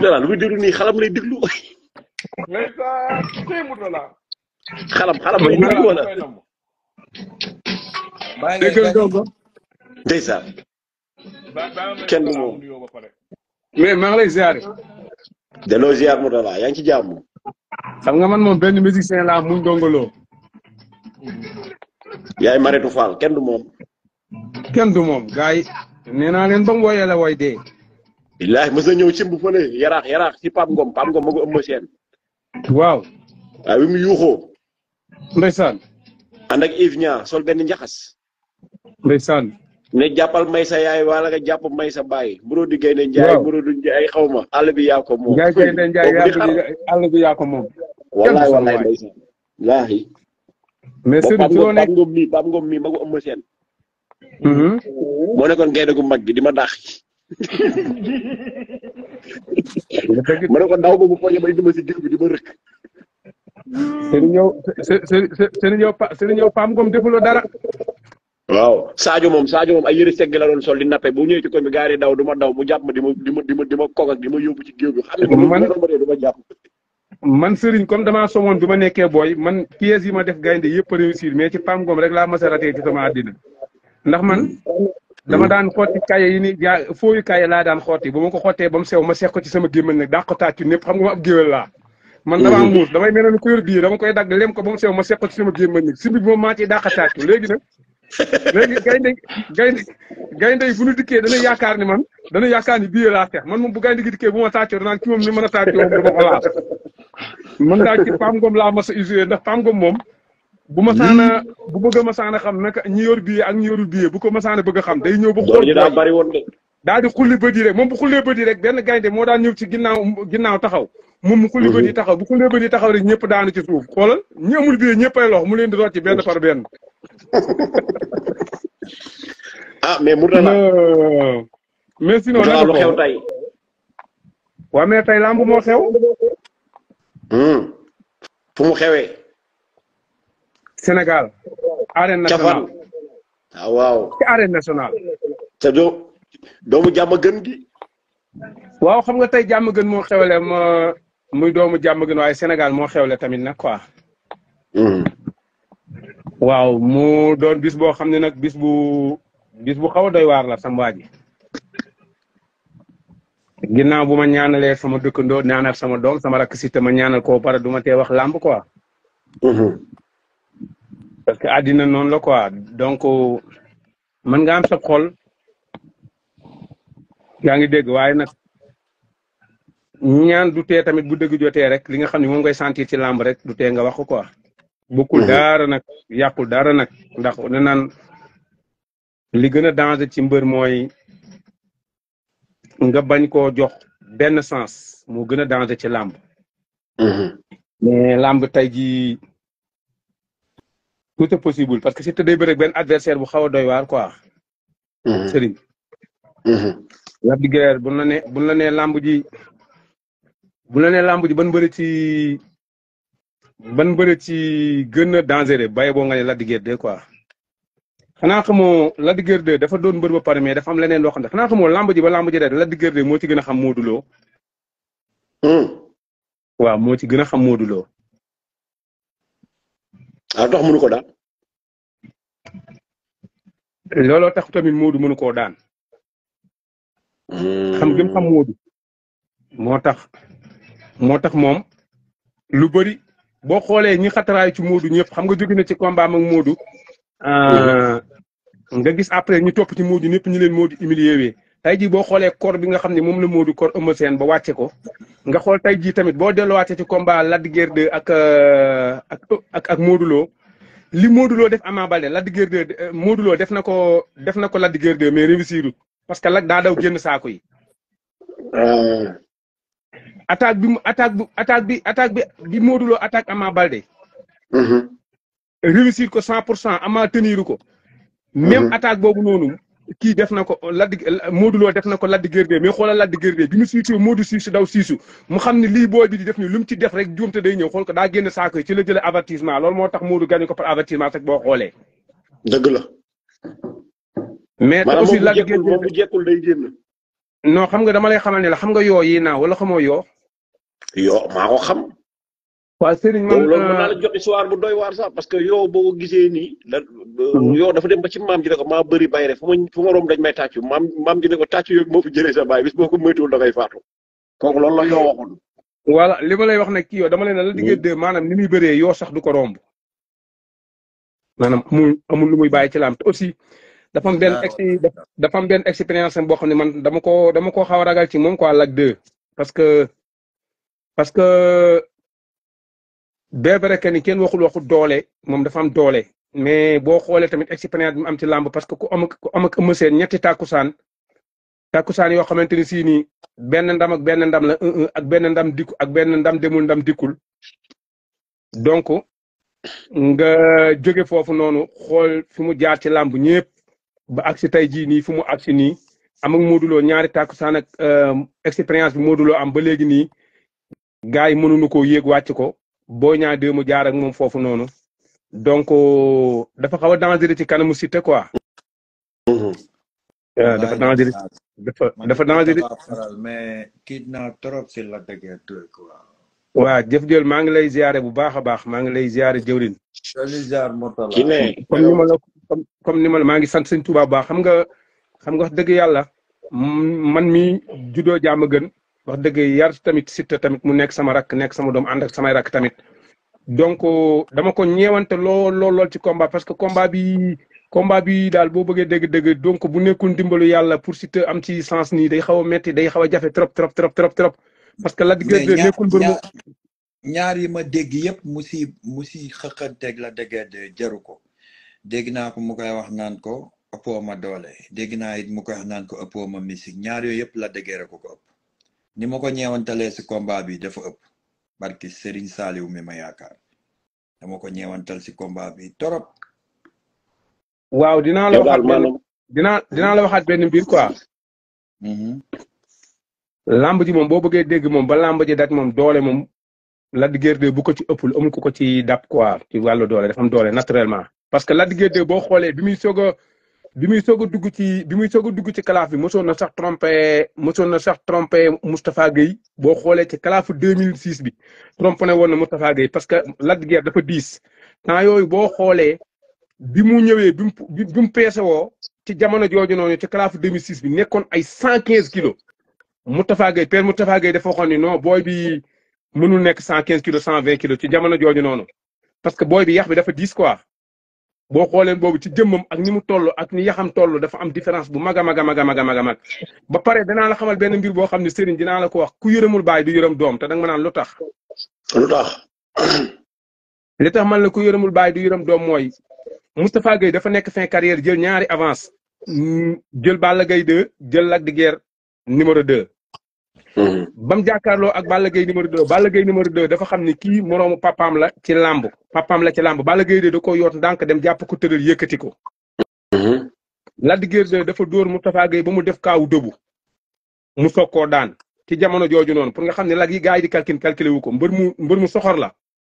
Mourtala lu muy déglu nii xalam lay déglu ndeysaan tey Mourtala. xalam xalam lay déglu wala bàyyi déggal ngay Ndongo ndeysaan ba ba Kenn du moom. nuyoo ba pare. mais maa ngi lay ziare delloo ziar Mourtala yaa ngi ci jàmm xam nga man moom benn musicien laa muy Ndongo Lo yaay Maretu Fall kenn du moom kenn du moom gars yi nee naa leen ba mu woyee la woy dee billaahi mës na ñëw simb fële yaraax yaraax ci Pape Ngom Pape Ngom ma ko ëmb seen waaw waaye bi mu yuuxoo ndeysaan ànd ak Yves Niang sol benn njaxas ndeysaan ne jàppal may sa yaay wala nga jàpp may sa baay mburu di gaynde njaay Waaw. mburu du njaay xaw ma àll bi yaa ko moom Njaay kay de Njaay Kooku di yaa xar. àll bi yaa ko moom wallaay kenn du wallaay waay. ndeysaan wallaahi mais ba Serigne Pape ci loo Ngom nekk Pape Ngom mii Pape Ngom mii ma ko ëmb seen Mhm. moo nekkoon gaynde gu mag gi di ma dàq nga dëgg ma ne ko daw ba bu poñe bay dima si géew bi di ma rëkk Serigne yow Serigne yow Pa- Serigne yow Pam Ngom defuloo dara waaw Sadio moom Sadio moom ay yëre segg la doon sol di nappe bu ñëwee ci koñ bi gaari daw du ma daw mu jàpp ma di ma di ma di ma di ma kog ak di ma yóbbu ci géew bi xam nga Man- man ma dee du ma jàpp man Serigne comme damaa somoon bi ma nekkee booy man pièces yi ma def gaynde yëpp a réussir mais ci Pam Ngom rek laa mas a raté ci sama àddina ndax man dama daan xotti kaye yi ni jaa fooyu kaye laa daan xotti ba ma ko xottee ba mu sew ma seex ko ci sama gémmañ nag daa ko tàccu ñëpp xam nga ma ab géwél laa man damaa muus damay mel ne ku yor bii dama koy dagg lem ko ba mu sew ma seex ko ci sama gémmañ nag si bi moom maa ciy daa ko tàccu léegi nag léegi gaynde gaynde gaynde yi bu ñu dikkee dana yaakaar ni man dana yaakaar ni bii laa seex man moom bu gaynde gi dikkee bu ma tàccoo danaan ki moom ni mën a tàccoo moom dama ko laal man daal ci Pam Ngom laa mas a usé ndax Pam Ngom moom bu ma saana bu bëgg a ma saana xam naka ñi yor billet ak ñi yorul billet bu ko ma saana bëgg a xam day ñëw ba doon xool ñu daa bari woon de daal di xulli bët yi rek moom bu xullee bët yi rek benn gaynde moo daan ñëw ci ginnaaw ginnaaw taxaw moom mu xulli bët yi taxaw bu xullee bët yi taxaw rek ñëpp daanu ci suuf xoolal ñi amul billet ñëpp ay lox mu leen di rocc benn par benn ah mais Mourtala Euh, mais sinon Mourtala lu naka xew ko tey waa mais tey lamb moo xew Hmm. fu mu xewee Sénégal arène ca fan nationale ah waaw ci arène nationale te doo doomu jàmm gën gi waaw xam nga tey jàmm gën moo xewle ma muy doomu jàmm gën waaye Sénégal moo xewle tamit nag quoi Hmm. waaw mu doon bis boo xam ne nag bis bu bis bu xaw a doy waar la sama waa ji ginnaaw bu ma ñaanalee sama dëkkandoo ñaanal sama doom sama rakk si te ma ñaanal koo pare du ma tee wax làmb quoi Mhm. parce que àddina noonu la quoi donc mën nga am sa xol yaa ngi dégg waaye nag ñaan du tee tamit bu dëgg jotee rek li nga xam ne moom ngay sentir ci làmb rek du tee nga wax ko quoi bokkul dara nag yàqul dara nag ndax ne naan li gën a danger ci mbër mooy nga bañ koo jox benn sens moo gën a danger ci làmb Mhm. mais làmb tey jii tout est possible parce que si te day bëre ak benn adversaire bu xaw a doy waar quoi Mhm. Serigne Mhm. Lac de Guiers bu la nee bu la nee làmb ji bu la nee làmb ji ban bëre ci ban bëre ci gën a dangereux bàyyi boo nga ne Lac de Guiers 2 quoi xanaa xamoo Lac de Guiers 2 dafa doon mbër ba pare mais dafa am leneen loo xam ne xanaa xamoo làmb ji ba làmb ji rek Lac de Guiers 2 moo ci gën a xam Modou Lo Hmm. waaw moo ci gën a xam Modou Lo ah tax mënu ko daal looloo tax tamit Modou mënu koo daan Hmm. xam gëm xam Modou moo tax moo tax moom lu bëri boo xoolee ñi xataraayu ci Modou ñëpp xam nga jóge na ci combat am ak Modou euh, nga gis après ñu topp ci Modou ñëpp ñu leen Modou humilié wee tey jii boo xoolee corps bi nga xam ne moom la Modou corps Eumeu Sène ba wàcce ko nga xool tey jii tamit boo delluwaatee ci combat Lac de Guiers 2 ak euh, ak ak ak Modou Lo li Modou Lo def Ama Baldé Lac de Guiers 2 euh, Modou Lo def na ko def na ko Lac de Guiers 2 mais réussirut parce que Lac daa daw génn saako yi Ah. attaque bi mu attaque bi attaque bi attaque bi bi Modou Lo attaque Ama Baldé Mhm. réussir ko cent pour cent Ama teniru ko même Mhm. attaque boobu noonu kii def na ko Lac de Modou Lo def na ko Lac de Guiers 2 mais xoolal Lac de Guiers 2 bi mu siisu Modou siisu daw siisu mu xam ne lii booy bi di def ni lu mu ci def rek juumte day ñëw xool ko daa génn saako yi ci la jëlee avertissement loolu moo tax Modou gagné ko par avertissement rek boo xoolee dëgg la mais te maanaam aussi moom bu Lac de jekkul Guiers moom bu jekkul day génn non xam nga dama lay xamal ne la xam nga yoo yi naaw wala xamoo yoo. yoo maa ko xam. waa Serigne man boobu loolu mën naa la jot histoire bu doy waar sax parce que yow boo ko gisee nii la yow dafa dem ba ci maam ji ne ko maa bëri bay rek fu ma fu ma romb dañ may tàccu maam maam ji ne ko tàccu yooyu moo fi jëlee sa baay bis boo ko moytuwul da ngay faatu kooku loolu la yoo waxoon. voilà li ma lay wax nag kii yow dama leen ne la diggante de maanaam ni muy bëree yoo sax du ko romb maanaam amul amul lu muy bàyyi ci laam te aussi dafa am benn ex dafa am benn expérience boo xam ne man dama ko dama ko xaw a ragal ci moom quoi Lac 2 parce que parce que bien vrai que ni kenn waxul waxu doole moom dafa am doole mais boo xoolee tamit expérience bi mu am ci làmb parce que ku am ku am ak Eumeu Sène ñetti tàkkusaan tàkkusaan yoo xamante ni si nii benn ndam ak benn ndam la un un ak benn ndam dikku ak benn ndam demul ndam dikkul donc nga jóge foofu noonu xool fi mu jaar ci làmb ñëpp ba agsi tey jii nii fu mu agsi nii am ak Modou Lo ñaari tàkkusaan ak expérience bi Modou Lo am ba léegi nii gars yi mënuñu koo yéeg wàcc ko boo ñaa dee mu jaar ak moom foofu noonu donc dafa xaw a dangereux ci kanamu Siteu quoi. dafa dangereux dafa dafa dangereux. mais kii naa trop si la dëggee quoi. waa jëf jël maa ngi lay ziare bu baax a baax maa ngi lay ziare jëwrin ki ne comme ni ma la comme ni ma la maa ngi sant sëñ Tuubaa bu baax xam nga xam nga wax dëgg yàlla man mi juddoo jàmm gën wax dëgg yar tamit Siteu tamit mu nekk sama rakk nekk sama doom ànd ak samay rakk tamit donc dama ko ñeewante lool lool lool ci combat parce que combat bi combat bi daal boo bëggee dégg-dégg donc bu nekkul ndimbalu yàlla pour Siteu am ci sens nii day xaw a metti day xaw a jafe trop trop trop trop trop parce que la diggante nekkul mbër mu ñaar yi ma dégg yëpp mu si mu si xëqanteeg la dëgg jaru ko dégg naa ko mu koy wax naan ko ëppoo ma doole dégg naa it mu koy wax naan ko ëppoo ma musique ñaar yooyu yëpp la dëggeere ko ko ëpp ni ma ko ñeewantalee si combat bi dafa ëpp barki Serigne Saliou mi ma yaakaar dama ko ñeewantal si combat bi torop waaw dinaa la waxaat benn dinaa dinaa la waxaat benn mbir quoi lamb ji moom boo bëggee dégg moom ba lamb ji daj moom doole moom Lac de Guiers 2 bu ko ci ëppul amul ku ko ci dab quoi ci wàllu doole dafa am doole naturellement parce que Lac de Guiers 2 boo xoolee bi muy soog a bi muy soog a dugg ci bi muy soog a dugg ci kalaaf bi mosoon na sax trompé mosoon na sax trompé Moustapha Gueye boo xoolee ci kalaafu 2006 bi trompé ne woon na Moustapha Gueye parce que Lac de Guiers dafa diis temps yooyu boo xoolee bi mu ñëwee bi mu bi mu peese woo ci jamono jooju noonu ci kalaafu 2006 bi nekkoon ay 115 kilos Moustapha Gueye père Moustapha Gueye dafa waxoon ni non booy bi mënul nekk 115 kilos 120 kilos ci jamono jooju noonu parce que booy bi yax bi dafa diis quoi. boo xoolee boobu ci jëmmam ak ni mu toll ak ni yaxam toll dafa am différence bu mag a mag a mag a mag a mag a mag ba pare danaa la xamal benn mbir boo xam ne Serigne dinaa la ko wax ku yërëmul baay du yërëm doom te danga ma naan lu tax. lu tax. li tax man la ku yërëmul baay du yërëm doom mooy Moustapha Gueye dafa nekk fin carrière jël ñaari avance jël Balla Gaye 2 jël Lac de Guiers numéro 2. ba mu jàkkaarloo ak Balla Gaye numéro 2 Balla Gaye numéro 2 dafa xam ni kii moroomu papaam la ci làmb papaam la ci làmb Balla Gaye 2 da ko yoot ndànk dem jàpp ko tëral yëkkati ko. Lac de Guiers 2 dafa dóor Moustapha Gueye ba mu def kaawu dëbu mu soog koo daan ci jamono jooju noonu pour nga xam ne lag yi gars yi di calcul calculé wu ko mbër mu mbër mu soxor la.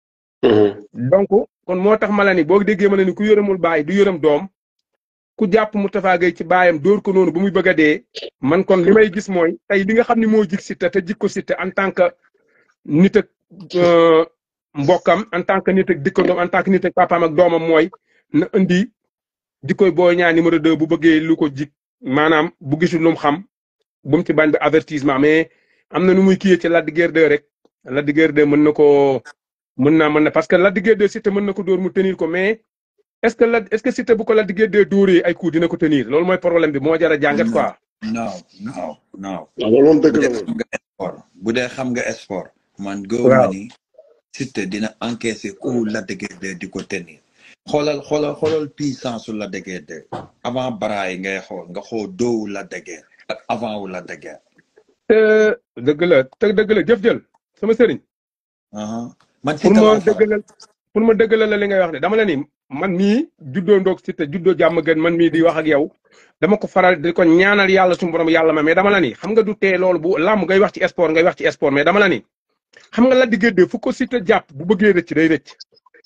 donc kon moo tax ma la ni boo déggee ma la ni ku yërëmul baay du yërëm doom. ku jàpp Moustapha Gueye ci baayam dóor ko noonu ba muy bëgg a dee man kon li may gis mooy tey li nga xam ne moo jig Siteu te jig ko Siteu en tant que nit ak mbokkam en tant que nit ak dikkandoom en tant que nit ak papaam ak doomam mooy na indi di koy Boy Niang numéro 2 bu bëggee lu ko jig maanaam bu gisul lu mu xam bu mu ci bañ bi avertissement mais am na nu muy kiyee ci Lac de Guiers 2 rek Lac de Guiers 2 mën na koo mën naa mën na parce que Lac de Guiers 2 Siteu mën na ko dóor mu tenir ko mais. est-ce que la est-ce que Siteu bu ko Lac de Guiers 2 dóoree ay coups dina ko tenir loolu mooy problème bi moo jar a jàngat quoi. non non non. loolu moom dëgg la bu dee xam nga sport bu dee xam nga sport. man gëw ma ni Siteu dina encaisser coup Lac de Guiers 2 di ko tenir. xoolal xoolal xoolal puissance su Lac de Guiers 2 avant bras yi ngay xool nga xool doowu Lac de Guiers ak avant wu Lac de Guiers. te dëgg la te dëgg la jëf jël sama sëriñ. man pour ma dëggalal pour ma dëggalal la li ngay wax de dama la ni man mii juddoo ndoog Siteu juddoo jàmm gën man mii di wax ak yow dama ko faral di ko ñaanal yàlla suñu borom yàlla ma mais dama la ni xam nga du tee loolu bu làmb ngay wax ci sport ngay wax ci sport mais dama la ni xam nga Lac de Guiers 2 fu ko Siteu jàpp bu bëggee rëcc day rëcc.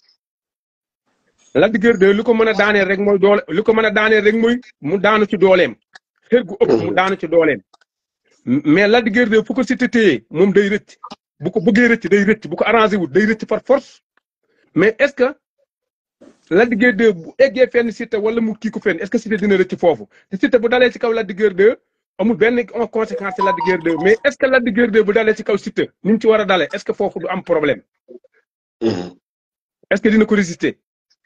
Lac de Guiers 2 li ko mën a daaneel rek mooy doole li ko mën a daaneel rek mooy mu daanu ci dooleem xër gu ëpp mu daanu ci dooleem mais Lac de Guiers 2 fu ko Siteu téye moom day rëcc bu ko bëggee rëcc day rëcc bu ko arrangé wut day rëcc par force mais est-ce que Lac de Guiers 2 bu eggee fenn Siteu wala mu kii ko fenn est-ce que Siteu dina rëcc foofu te Siteu bu dalee ci kaw Lac de Guiers 2 amul benn conséquence ci Lac de Guiers 2 mais est-ce que Lac de Guiers 2 bu dalee ci kaw Siteu ni mu ci war a dalee est-ce que foofu du am problème est-ce que dina ko résister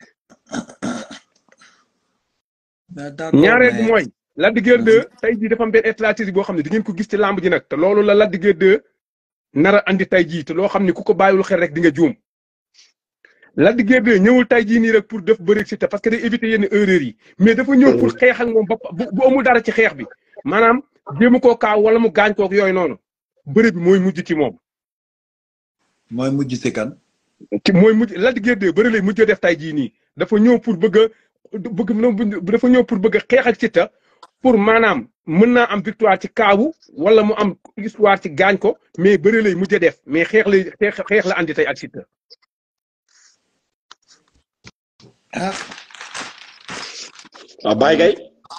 mais d'accord ñaareel bi mais mooy Lac de Guiers 2 tey jii dafa am benn stratégie boo xam ne di ngeen ko gis ci làmb ji nag te loolu la Lac de Guiers 2 nar a andi tey jii te loo xam ne ku ko bàyyiwul xel rek di nga juum Lac de Guiers 2 ñëwul tey jii nii rek pour def bëri Siteu parce que day éviter yenn erreurs yi mais dafa ñëw pour xeex ak moom ba bu bu amul dara ci xeex bi maanaam jéem koo kaaw wala mu gaañ koog yooyu noonu bëri bi mooy mujj ci moom. mooy mujj si kan ci mooy mujj Lac de Guiers 2 bëri lay mujj def tey jii nii dafa ñëw pour bëgg a bëgg dafa ñëw pour bëgg a xeex ak Siteu pour maanaam mën naa am victoire ci kaawu wala mu am histoire ci gaañ ko mais bëri lay mujj def mais xeex lay xeex xeex la andi tey ak Siteu. ah waaw Baye Gaye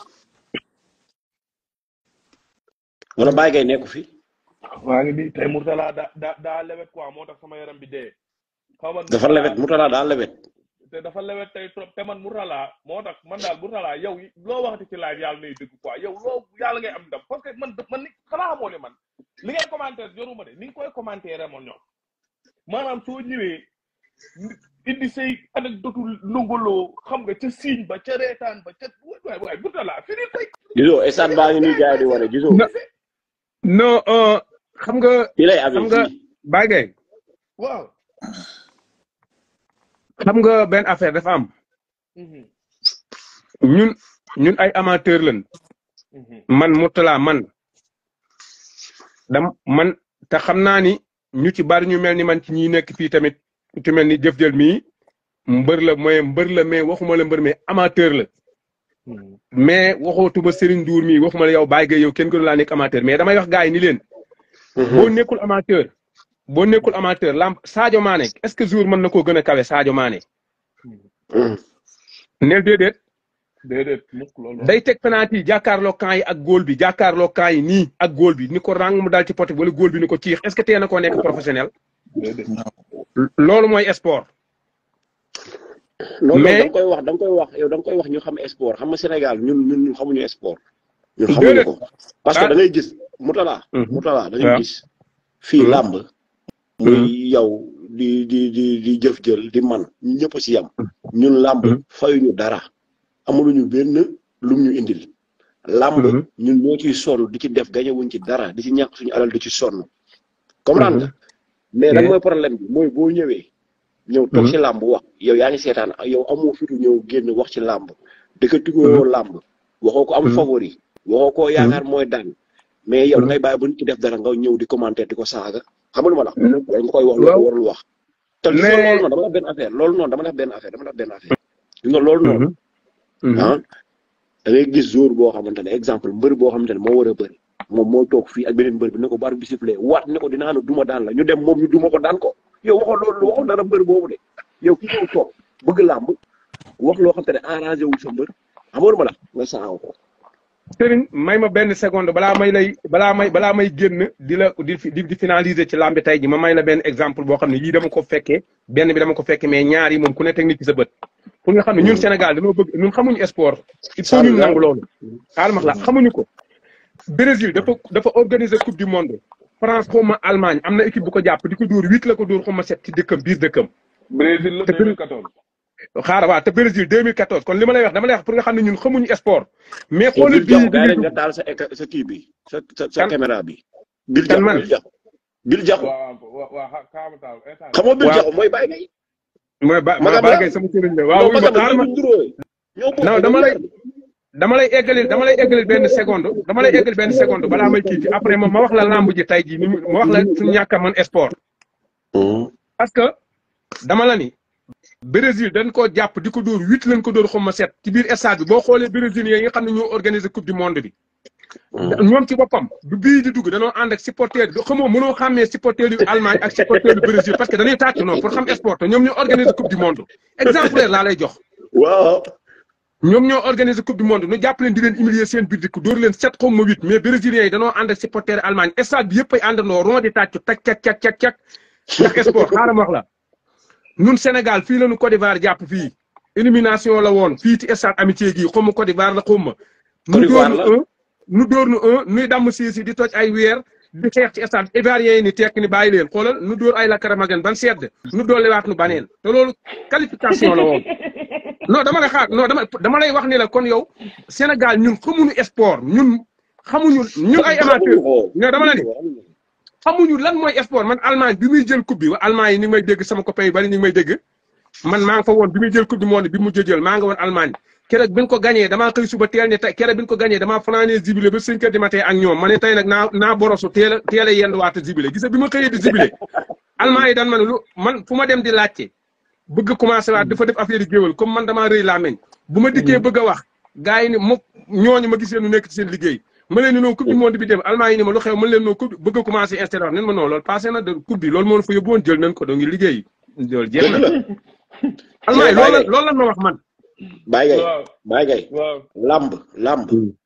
wala Baye Gaye nekku fi maa ngi nii tey Mourtala daa daa daa lewet quoi moo tax sama yaram bi dee. xaw ma dafa lewet Mourtala daal lewet te dafa lewet tey trop te man Mourtala moo tax man daal Mourtala yow loo waxati ci live yàlla nay dëgg quoi yow loo yàlla ngay am ndam parce que man man ni xanaa xamoo ne man li ngay commentaire joruma de ni nga koy commentaire moom ñoom maanaam soo ñëwee indi say anecdote longoloo xam nga ca siiñ ba ca reetaan ba ca waay waay Mourtala fi ni koy gisoo stade baa ngi nii gars yi di wane gisoo non non euh, xam nga fii lay xam amee nga fii Baye Gaye waaw xam nga benn affaire dafa am Mhm, ñun ñun ay amateur lañ mhm, man Mourtala man dam man te xam naa ni ñu ci bari ñu mel ni man ci ñi nekk fii tamit ku ci mel ni jëf jël mii mbër la mooy mbër la mais waxuma la mbër mais amateur la mhm. mais waxootuma Serigne Ndour mii waxuma la yow Baye Gaye yow kenn gënu laa nekk amateur mais damay wax gars yi ni leen boo nekkul amateur boo nekkul amateur lamb Sadio Mané est-ce que jour mën na koo gën a kawe Sadio Mané neel déedéet déedéet mukk loolu day teg penalty yi jàkkaarloo camp yi ak góol bi jàkkaarloo camp yi nii ak góol bi ni ko rang mu dal ci pote bi wala góol bi ni ko ciix est-ce que tee na koo nekk professionnel déedéet loolu mooy sport non non Mais- da nga koy wax da nga koy wax yow da nga koy wax ñu xam sport xam nga Sénégal ñun ñun ñun xamuñu sport. ñun xamuñu Déedéet. ko parce que Ah. da ngay gis Mourtala. Mhm. Mourtala da ngay waaw. gis fii Mhm. làmb. muy yow di di di di jëf jël di man ñu ñëpp si yam. ñun làmb Mhm. fayuñu dara amuluñu benn lum ñu indil. làmb Mhm. ñun ñoo ciy sonn di ci def gañewuñ ci dara di ci ñàkk suñu alal di ci sonn. comprendre nga mais lan Yeah. mooy problème bi mooy boo ñëwee. ñëw toog Mhm. ci làmb wax yow yaa ngi seetaan yow amoo fitu ñëw génn wax ci làmb dëkkatigoo làmb waxoo ko am Mhm. favori waxoo ko yaakaar mooy daan mais yow da ngay bàyyi ba nit ki def dara nga ñëw di commenter di ko saaga xam nga lu ma la Mhm. wala nga koy wax lu Waaw. ko warul wax te li Mais- loolu noonu dama def benn affaire loolu noonu dama def benn affaire dama def benn affaire gis nga loolu noonu Mhm. ah da ngay gis jour boo xamante ne exemple mbër boo xamante ne moo war a bëri moom moo toog fii ak beneen mbër bi ne ko bar bi sifflé waat ne ko dinaa na duma daan la ñu dem moom ñu duma ko daan ko yow waxoo loolu waxoo dara mbër boobu de yow ki ñëw toog bëgg làmb wax loo xam te ne arrangé wul sa mbër xamoon ma la nga saaw ko Serigne may ma benn seconde balaa may lay balaa may balaa may génn di la di di di finaliser ci lambi tey ji ma may la benn exemple boo xam ne yii dama ko fekkee benn bi dama ko fekkee mais ñaar yi moom ku ne teg nit ci sa bët pour nga xam ne ñun Sénégal dañoo bëgg ñun xamuñu sport il faut ñu nangu loolu xaaral ma wax la xamuñu ko Brésil dafa dafa organiser coupe du monde France xaw ma Allemagne am na équipe bu ko jàpp di ko dóor huit la ko dóor xaw ma sept ci dëkkam biir dëkkam Brésil la Te Brésil- 2014 xaaral waa te Brésil 2014 kon li ma lay wax dama lay wax pour nga xam ne ñun xamuñu sport mais yow xoolal bil jaxu bii gars yi bi nga taal sa éca- sa kii bi sa sa sa Kan? caméra bi bil Kan jaxu man? bil jaxu bil jaxu waaw waaw waaw kaamataal instant xamoo bil Waaw. jaxu mooy bàyyi ngay mooy ba Magam ma la? Baye sama sëriñ la waaw yow wuy ma magam xaaral ma ñoo duróoyee ñoo bokk non dama lay dama lay eggalil dama lay eggalil benn seconde dama lay eggalil benn seconde balaa may kii ci après ma ma wax la lamb ji tey jii ni mu ma wax la suñu ñàkk a mën sport parce que dama la ni Brésil dañ koo jàpp di ko dóor huit lañ ko dóor xaw ma sept ci biir stade bi boo xoolee Brésilien yi nga xam ne ñoo organiser coupe du monde bi. ñoom ci boppam bu bii di dugg danoo ànd ak supporter bi xamoo mënoo xàmmee supporter yu Allemagne ak supporter yu Brésil parce que dañuy tàcc noonu pour xam sport te ñoom ñoo organiser coupe du monde exemplaire laa lay jox. waaw ñoom ñoo organiser coupe du monde nu jàpp leen di leen humilier seen biir dëkk dóor leen sept xaw ma huit mais brésiliens yi danoo ànd ak supporter Allemagne stade bi yëpp ay àndandoo rond di tàccu tak cak cak cak cak ndax sport xaaral ma wax la ñun Sénégal fii la ñu Côte d'Ivoire jàpp fii élimination la woon fii ci stade amitié gii xaw ma Côte d'Ivoire la xaw ma nu dóor nu un nu dóor nu un nuy damm siisi di toj ay weer di xeex ci stade ivoirien yi ni tekk ni bàyyi leen xoolal nu dóor ay lakaramagen ban sedd nu dolliwaat nu baneen te loolu qualification la woon non dama lay xaar non dama dama lay wax ni la kon yow Sénégal ñun xamuñu sport ñun xamuñu ñun ay amateur non dama la ni xamuñu lan mooy sport man Allemagne bi muy jël coupe bi wa Allemagne yi ni ngi may dégg sama copain yu bari ñu ngi may dégg man maa nga fa woon bi muy jël coupe du monde bi mu jël maa nga woon Allemagne keroog bi ñu ko gagné damaa xëy suba teel ne tey keroog bi ñu ko gagné damaa fanaanee zibile ba cinq heures du matin ak ñoom ma ne tey nag naa naa borosu teel a teel a yenduwaat zibile gis nga bi ma xëyee di zibile Allemagne yi daan man lu man fu ma dem di laajte bëgg commencé waat dafa def affaire yi géwal comme man damaa rëy laa meñ bu ma dikkee bëgg a wax gars yi ni mo ñooñu ma gisee nu nekk ci seen liggéey ma leen ni noonu coupe du monde bi dem Allemagne yi ni ma lu xew ma leen noonu coupe bëgg a commencé installé wax nen ma noonu loolu passé na de coupe bi loolu moo fa yóbbu woon jël nañ ko doo ngi liggéey loolu jeex na Allemagne loolu la loolu lan ma wax man Baye Gaye waaw Baye Gaye waaw làmb làmb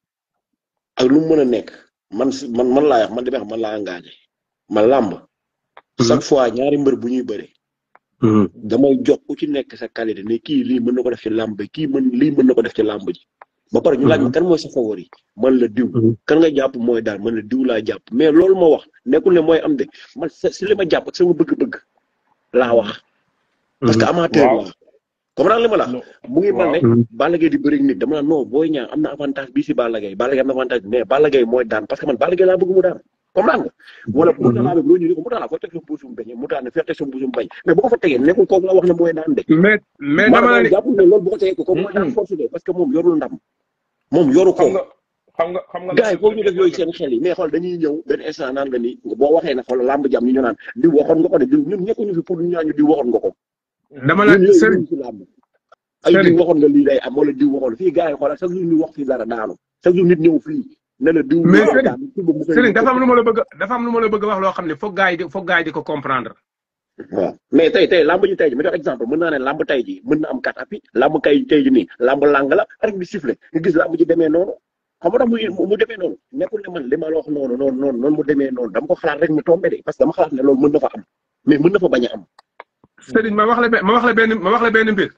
ak lu mu mën a nekk man si man man laa wax man di wax man laa engagé man làmb chaque fois ñaari mbër bu ñuy bëre damay jox ku ci nekk sa qualité ne kii lii mën na ko def ci làmb kii mën lii mën na ko def ci làmb ji ba pare ñu laaj ma kan mooy sa favori man la diw kan nga jàpp mooy daal man la diw laa jàpp mais loolu ma wax nekkul ne mooy am de man si li ma jàpp ak sama bëgg-bëgg laa wax parce que amateur la comprendre li ma la mu ngi mel ne Balla Gaye di bëri nit dama naan non Boy Niang am na avantage bii si Balla Gaye Balla Gaye am na avantage mais Balla Gaye mooy daan parce que man Balla Gaye laa bëgg mu daan comprendre nga wala mu talaa bi loo ñu ni ko mu talaa foo teg sa mbuusum bañ mu taan ne fee teg sa mbuusum bañ mais bu ko fa tegee nekkul kooku la wax ne mooy daan de mais mais dama maanaam ne jàppul ne loolu bu ko tegee ko kooku mooy daan force de parce que moom yorul ndam moom yoru ko xam nga xam nga xam nga gars yi foofu ñu def yooyu seen xel yi mais xool dañuy ñëw benn instant naan nga ni boo waxee ne xool làmb jam ñu ñu naan di waxoon nga ko de ñun ñekkuñu fi pour ñu ñaan ñu di waxoon nga ko dama la ñun yooyu sëriñ ñu ci làmb ay Sëriñ. diw waxoon nga lii day am wala diw waxoon fii gars yi xoolal chaque jour ñu wax fii dara daanu chaque jour nit ñëw fii ne la diw Mais waxoon Sëriñ, daan, suba mu xëy sëriñ dafa am lu ma la bëgg dafa am lu ma la bëgg wax loo xam ne foog gars yi di foog gars yi di ko comprendre waaw mais tey tey làmb ji tey ji ma jox exemple mën naa ne làmb tey ji mën na am kat appi làmb kay tey ji nii làmb làng la rek bi sifflé nga gis làmb ji demee noonu xam nga tax mu mu demee noonu nekkul ne man li ma la wax noonu noonu noonu noonu mu demee noonu dama ko xalaat rek mu tombé de parce que dama xalaat ne loolu mën na fa am mais mën na fa bañ a am sëriñ ma wax la be- ma wax la benn ma wax la benn mbir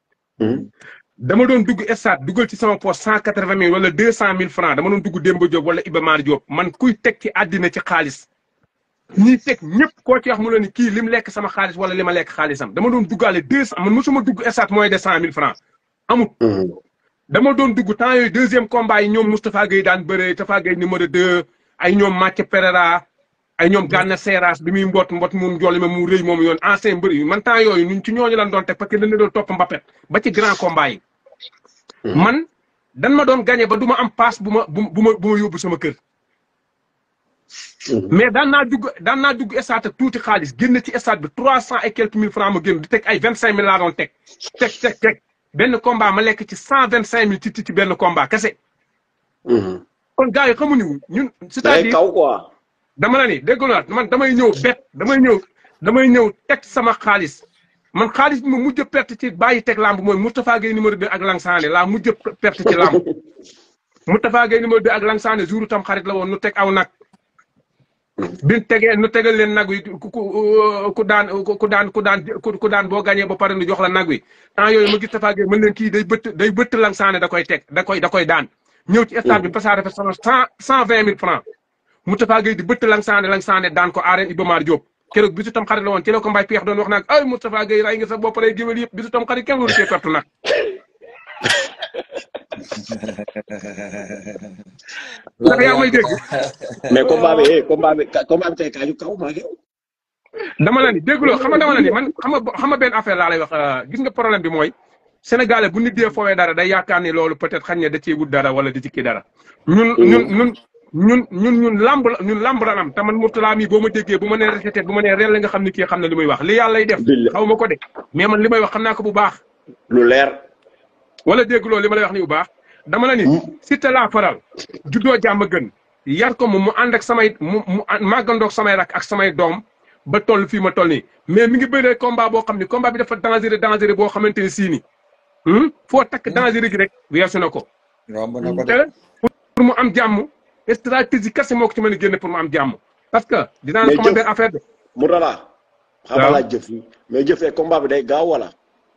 dama doon dugg stade dugal ci sama poche cent quatre vingt mille wala deux cent mille francs dama doon dugg Demba Diop wala Iba Mar Diop man kuy teg ci àddina ci xaalis ñiy teg ñëpp koo ci wax mu la ni kii lim lekk sama xaalis wala li ma lekk xaalisam dama doon duggaale deux cent man mosuma dugg stade moins de cent mille francs amut dama doon dugg temps yooyu deuxième combat yi ñoom Moustapha Gueye daan bëree Moustapha Gueye numéro deux ay ñoom Mathieu Pereira ay ñoom Gana Seras bi muy mbot mbot mu njool ma mu rëy moom yoon ancien mbër yi man temps yooyu ñun ci ñooñu lan doon teg parce que dañ la doon topp Mbappé ba ci grand combat yi. man dan ma doon gagné ba du ma am passe bu ma bu ma bu ma bu ma yóbbu sama kër. mais daan naa dugg daan naa dugg stade ak tuuti xaalis génn ci stade bi trois cent et quelques mille francs ma génn di teg ay vingt cinq mille laa doon teg teg teg teg benn combat ma lekk ci cent vingt cinq mille ci ci benn combat kese. kon gars yi xamuñu ñun. day c'est-à-dire kaw quoi dama la ni dégg nga man damay ñëw bet damay ñëw damay ñëw teg sama xaalis man xaalis bi ma mujj a perte ci bàyyi teg lamb mooy Moustapha Gueye numéro 2 ak Langsane laa mujj a perte ci lamb Moustapha Gueye numéro 2 ak Langsane jour tam xarit la woon nu teg aw nag. biñ tegee nu tegal leen nag wi ku ku ku daan ku daan ku daan ku daan boo gagné ba pare nu jox la nag wi temps yooyu ma gis Moustapha Gueye mën leen kii day bëtt day bëtt Langsane da koy teg da koy da koy daan. ñëw ci stade bi Passare dafa soxla cent cent vingt mille francs Moustapha Gueye di bëtt Langsane Langsane daan ko arène Iba Mar Diop keroog bisu tam xarit la woon ci la ko mbay peex doon wax nag ay Moustapha Gueye ray nga sa bopp rey géwél yëpp bisu tam xarit kenn waru cee pertu nag ndax yaa may dégg mais combat bi eh combat bi combat bi tey kaaju kaw maa ngi yow. dama la ni dégguloo xam nga dama la ni man xam nga xam nga benn affaire laa lay wax gis nga problème bi mooy sénégalais bu nit dee foowee dara day yaakaar ni loolu peut-être xañ ne da cee wut dara wala da ci kii dara ñun ñun ñun ñun ñun ñun lamb la ñun lamb la am te man Mourtala mi boo ma déggee bu ma nee répété bu ma nee rel la nga xam ni kii xam na li muy wax li yàlla lay def Billahi. xaw ma ko de mais man li may wax xam naa ko bu baax lu leer. wala dégguloo li ma lay wax ni bu baax dama la ni Siteu laa faral juddoo jàmm gën yar ko mu mu ànd ak samay mu mu màggandoog samay rak ak samay doom ba toll fii ma toll nii mais mi ngi bëree combat boo xam ni combat bi dafa dangereux dangereux boo xamante ni sii ni Hmm? foo takk danger gi rek weesu na ko. romb na ko te de pour mu am jàmm stratégie kese moo ko ci mën a génne pour mu am jàmm parce que dinaa la Mais xamal jëf- benn affaire de. Mourtala. xam nga Waaw. laaj jëf yi mais jëfee combat bi day gaaw wala.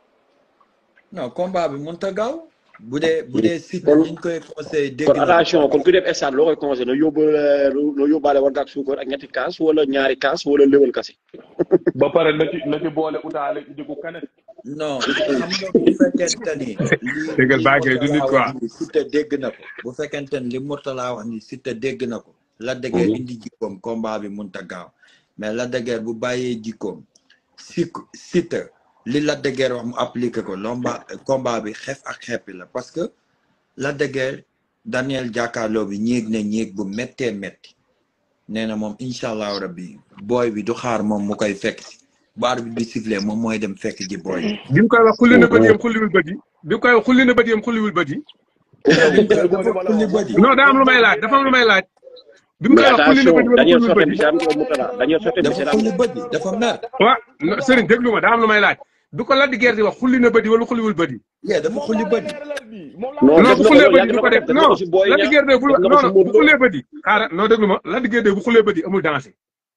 non combat bi mënut a gaaw bu dee bu dee site Kon- niñ koy conseillé dégg kon na attention kon ku def stade loo koy conseillé na yóbbaale na yóbbaale war ak suukar ak ñetti kaas wala ñaari kaas wala léwal kase. ba pare na ci na ci boole utaale jigu kanet non xam nga bu fekkente ni. li Déggal li Baye Gueye du nit Mourtala quoi. wax ni Siteu dégg na ko bu fekkente ni li Mourtala wax ni Siteu dégg na ko. la dëgër Mhm. indi jikkoom combat bi mënut a gaaw mais la dëgër bu bàyyee jikkoom si Siteu li la dëgër wax mu appliqué ko lomba combat bi xef ak xeppi la parce que la dëgër Daniel jàkkaarloo bi ñéeg na ñéeg bu méttee métti nee na moom incha allahu rabbi booy bi du xaar moom mu koy fekk si bu arbitre bi sifflé moom mooy dem fekk ji booy bi. bi mu koy wax xulli na bët yam xulliwul bët yi. bi mu koy wax xulli na bët yam xulliwul bët yi. dafa xulli bët yi. non daa am lu may laaj dafa am lu may laaj. bi mu koy mais wax xulli na bët attention yi wala Daniel xulliwul Sote bët bi yi. si am nga Mourtala Daniel Sote bi si dafa am xulli bët yi dafa mer. waaw non Serigne déglu ma daa am lu may laaj. bi ko Lac de Guiers di wax xulli na bët yi wala xulliwul bët yi. yee dafa xulli bët yi. non non def bu na ko xullee loolu bët yàgg yi du na ko ko def def def na non ko si booy Lac de ña Guiers de bu def na ko non si non bu Modou Lo xullee bët yi xaaral non déglu ma Lac de Guiers de bu xullee bët yi amul dansé.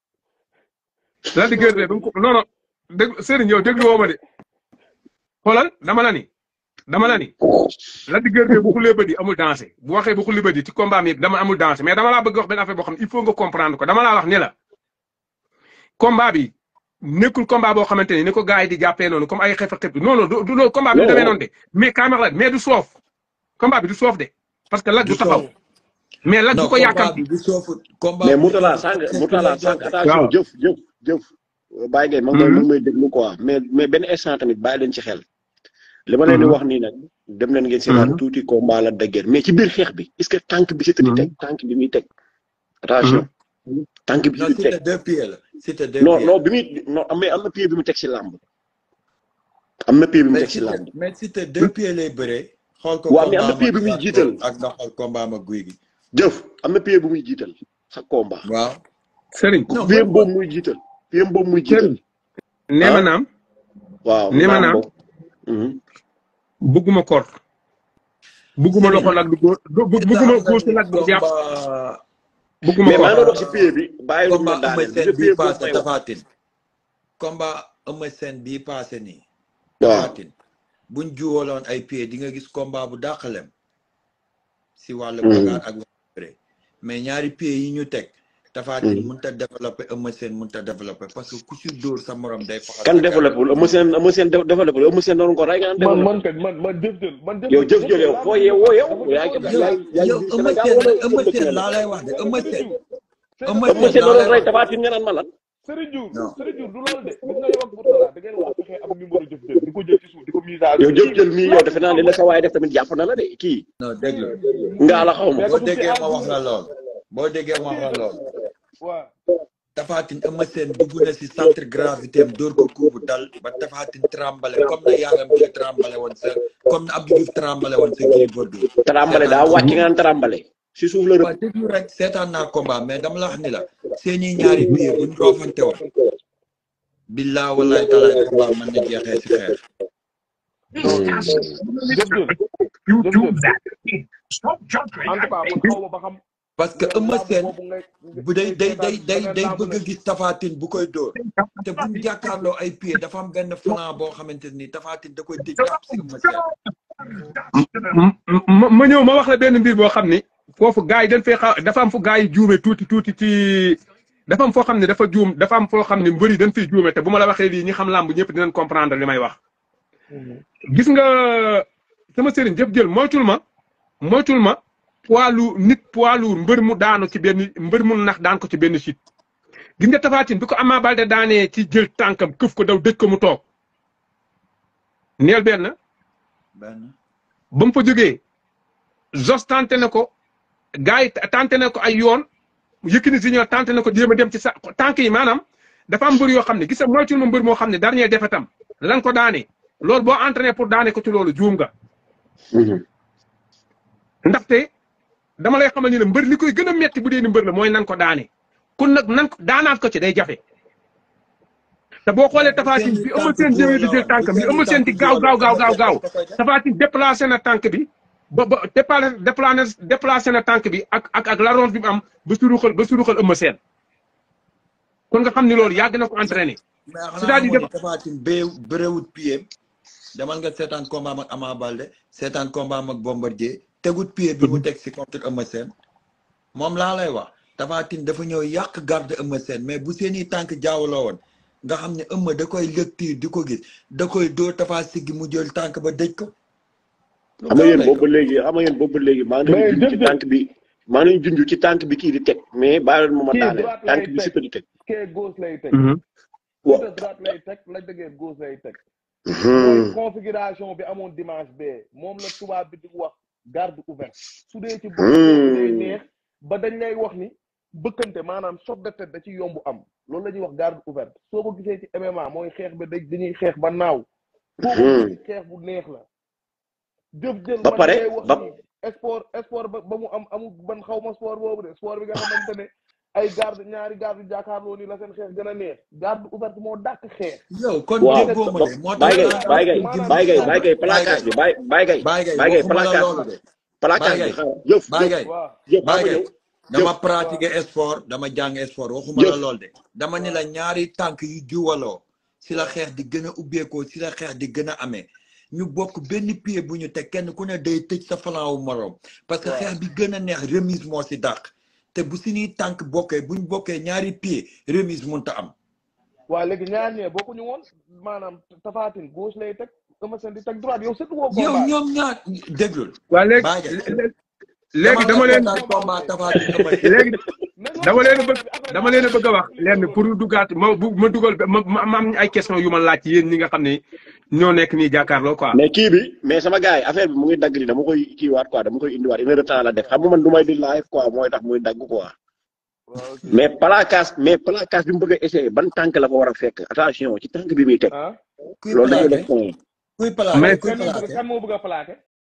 Lac de Guiers de ba mu ko non non dégg Serigne yow déglu woo ma de. xoolal dama la ni dama la ni Lac de Guiers de bu xullee bët yi amul dansé bu waxee bu xulli bët yi ci combat mi dama amul dansé mais dama laa bëgg wax benn affaire boo xam ne il faut nga comprendre ko dama laa wax ni la combat bi nekkul combat boo xamante ni ni ko gars yi di jàppee noonu comme ay xef ak xef non non du du loolu combat bi du Non. demee noonu de mais kaamar la mais du soof combat bi du soof de parce que Lac du Du taxaw soof. mais Lac du non ko combat yàkkamti bi du soofu combat mais bi Mourtala du sànq soofu Mourtala sànq attention waaw. jëf jëf jëf Baye Gueye ma ngi koy ma ngi may déglu quoi mais mais benn instant tamit bàyyi leen ci xel li ma leen di Mhm. wax nii nag dem leen ngeen seetaan Mhm. tuuti combat la dëgër mais ci biir xeex bi est-ce que tànk bi Siteu di Mhm. teg tànk bi muy teg attention tànk bi non Siteu di c'était teg deux pieds la c'était deux non pieds non bi muy non mais am na pied bi mu teg si làmb am na pied bi mu mais teg si c'était làmb mais c'était deux pieds lay bëree xool ko waaw mais am na combat pied bi ma muy Zarko jiital ak nga xool combat ma guy gi jëf am na pied bu muy jiital sa combat waaw Serigne non pied mooy boobu muy jiital pied boobu muy jiital Serigne nee ma ah. naam waaw nee ma naam naam boobu Mhm. bugguma kor bugguma loxo Lac du góor bu- bu- bugguma góosu Lac du jàpp combat bugguma mais maa ngi kor doon wax si pied bi bàyyi lu ma combat Eumeu daaneel Sène pied bii boobu passé may wax Tapha Tine combat Eumeu Sène bii passé nii waaw Tapha Tine buñ juwaloon ay pieds di nga gis combat bu dàqalem si wàllu Mhm. bagaar ak wàllu bëre mais ñaari pieds yi ñu teg Tapha Tine Mhm. mënut a développé Eumeu Sène mënut a développé parce que ku si dóor sa morom day faxas kan sa développé wul Eumeu Sène Eumeu Sène développé wul Eumeu Sène doon ko rey nga naan man développé man kat man man jëf jël man jëf yow jëf jël yow foo yeewoo yow yaa ngi yow yaa ngi yow biir Eumeu Sénégal Sène wala Eumeu dëkk Sène na laa lay wax de Eumeu Sène Eumeu Eumeu Sène Sène laa doon lay rey wax Tapha Tine nga naan ma lan Serigne Diouf non Serigne Diouf du loolu de gis nga yow ak Mourtala da ngeen war a fexe am numéro jëf jël di ko jël ci suuf di ko mise à yow jour jëf jël mii yow defe naa li la sa waay def tamit jàpp na la de kii non déglu ngaa la xaw ma mais boo que bu ci déggee ma ànd wax la lool boo déggee ma wax la lool waaw Tapha Tine Eumeu Sène dugg na si centre gravité am dóor ko coup bu dal ba Tapha Tine trembale comme na Yaram Diop trembale woon sa comme na Abdou Diouf trembale woon sa Gris Bordeaux tarambale daa wàcc nga naan tarambale si suuf la rëbb waaw déglu rek seetaan naa combat mais dama la wax ni la seeni ñaari biir buñ roofante woon billaa wallahi talaay combat mën na jeexee si xeex jëf jël YouTube that. Stop jumping. en tout cas man xaw ma ba xam parce que yow Eumeu làmb Sène boobu ngay bu day day day day seetaan day làmb bëgg a nag gis Tapha Tine bu koy dóor te buñ jàkkaarloo ay pied dafa am benn flanc boo xamante ni Tapha Tine da koy tëj jàpp si Eumeu Sène ma ma ñëw ma wax la benn mbir boo xam ni foofu gars yi dañ fay xaw dafa am fu gars yi juume tuuti tuuti ci dafa am foo xam ne dafa juum dafa am foo xam ne mbëri dañ fiy juume te bu ma la waxee lii ñi xam làmb ñëpp dinañ comprendre li may wax. gis nga sama sëriñ jëf jël moytul ma moytul ma poids lourd nit poids lourd mbër mu daanu ci benn mbër mu nax daan ko ci benn site. gis nga Tapha Tine bi ko Ama Baldé daanee ci jël tànkam këf ko daw dëj ko mu toog neel benn. benn ba mu fa jógee Zos tenté na ko gars yi tenté na ko ay yoon Yékini Junior tenté na ko jéem a dem ci sa tànk yi maanaam dafa am mbër yoo xam ne gis nga moytul ma mbër moo xam ne dernier défaitam lan ko daane loolu boo entraîné pour daane ko ci loolu juum nga. ndaxte dama lay xamal ni ne mbër li koy gën a metti bu dee ni mbër la mooy nan ko daane kon nag nan ko daanaat ko ci day jafe te boo xoolee tafaatin bi Eumeu Sène ñëwee di jël tànk bi Eumeu Sène di gaaw gaaw gaaw gaaw gaaw tafaatin déplacé na tànk bi ba ba déplacé déplacé déplacé na tànk bi ak ak ak laronge bi mu am ba suruxal ba suruxal Eumeu Sène kon nga xam ni loolu yàgg na ko entraîné mais xanaa c'est-à-dire xamoon ni Tapha Tine bee bëréwut pied demal nga seetaan combat am ak Ama Baldé seetaan combat am ak Bombardier tegut pied bi mu teg si contre Eumeu Sène moom laa lay wax Tapha Tine dafa ñëw yàq garde Eumeu Sène mais bu seeni tànk jaawaloo woon nga xam ne Eumeu da koy lecture di ko gis da koy dóor Tapha siggi mu jël tànk ba dëj ko lu xam nga gaaw yéen lay boobu doon ba léegi xam nga yéen boobu ba léegi maa ngi mais leen junj ci jëf-jëf tànk bi maa ngi leen junj ci tànk bi kii di teg mais bàyyi leen ma ma kii daaneel droite tànk lay bi teg Siteu di teg. kee gauche lay teg waaw Siteu droite lay teg Lac de Guiers gauche lay teg mooy configuration bi amoon dimanche bee moom la tubaab bi di wax garde ouverte su dee ci boxe boobu day neex ba dañ lay wax ni bëkkante maanaam choc de tête da ci yomb am loolu la ñuy wax garde ouverte soo ko gisee ci MMA mooy xeex ba da dañuy xeex ba naaw foo ko gisee xeex bu neex la jëf jël ba man pare ngay wax ba ni sport sport ba ba mu am amul ban xaw ma sport boobu de sport bi nga xamante ne ay garde ñaari garde jàkkaarloo ni la seen xeex gën a neex garde ouverte moo dàq xeex yow kon waaw déggoo ma ba de moo tax Baye Gueye Tapha Baye Tine Gueye jëm Baye Gueye foofu Baye Gueye Baye placage Gueye bi Baye Baye Gueye Baye Gueye Baye Gueye waxuma la placage loolu de placage Baye bi Gueye xaaral jëf Baye jëf Gueye waaw jëf Baye xam nga Gueye ñëw dama jëf pratiquer sport dama jàng sport waxuma la jëf lool de dama ni la ñaari tànk yu juwaloo si la xeex di gën a ubbeekoo si la xeex di gën a amee ñu bokk benn pied bu ñu teg kenn ku ne day tëj sa flanc wu moroom parce que waaw xeex bi gën a neex remise moo si dàq te bu suñuy tànk bokkee buñ bokkee ñaari pied remise mënta am waaw léegi ñaar ñee bokkuñu woon maanaam Tapha Tine gauche lay teg Eumeu Sène di teg droite yow surtout woo yow combat bi ñoom ñaar déglul waa léegi Baye Gueye léegi dama dama nga leen seetaan combat Tapha Tine Eumeu Sène léegi mais dama loolu leen a bëgg affaire bi dama affaire leen a bëgg a wax lenn pour duggaat ma bu ma dugal ma ma ma am ay question yu ma laaj ci yéen ñi nga xam ne ñoo nekk nii jàkkaarloo quoi. mais kii bi mais sama gars yi affaire bi mu ngi dagg di dama koy kiiwaat quoi dama koy indiwaat une heure de temps la def xam nga man du may di live quoi mooy tax muy dagg quoi waaw ok mais placage mais placage bi mu bëgg a essayer ban tànk la fa war a fekk attention ci tànk bi muy teg ah kuy loolu dañuy plaqué def point kuy plaqué mais kuy kan moo bëgg plaqué kan moo bëgg a plaqué